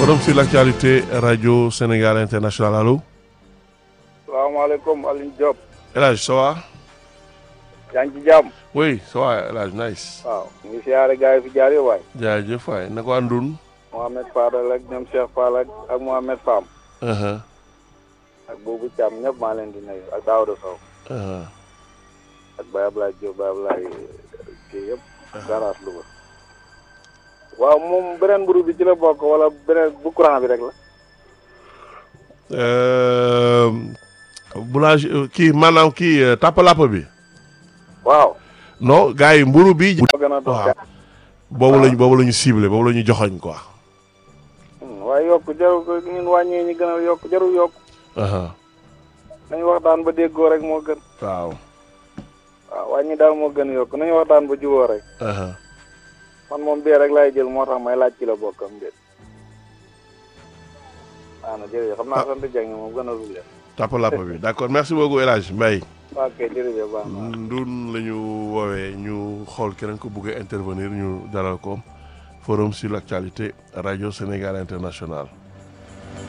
forum sur l'actualité radio Sénégal international allo. salaamaaleykum Alioune Diop. El Hadj ça va. yaa ngi ci jàmm. oui ça va El Hadj nice. waaw ñu ngi siyaare gars yi fi jaar yi waay. jaajëf waay na ko àndun. Mohamed Fadal ak ñoom Cheikh Fall ak ak Mohamed Fam. ak Boubou Thiam ñëpp maa leen di nuyu ak Daouda Sow. ak Baye Ablaye Diop Baye Ablaye kii yëpp. garage Louga. waaw moom beneen mburu bi ci la bokk wala beneen bu courant bi rek la. boulanger kii maanaam kii tàppalàpp bi. waaw. non gars yi mburu bi. moo gën a doon waaw boobu lañ boobu la ñu ciblé boobu la ñu joxoñ quoi. waaye yokk jarul ko ñun wàññee ñi gën a yokk jarul yokk. nañu waxtaan ba déggoo rek moo gën. waaw. waaw wàññi daal moo gën a yokk nañu waxtaan ba juboo rek. man moom bee rek laay jël moo tax may laaj ci la bokkam déet. waaw na jërëjëf xam naa sant Dieng moom gën a rulle. tàppalàpp bi d'accord merci beaucoup El Hadj Mbaye. waaw kay jërëjëf baax na. ndun la ñu woowee ñu xool keneen ko bëgg a intervenir ñu dalal ko forum sur l'actualité radio Sénégal international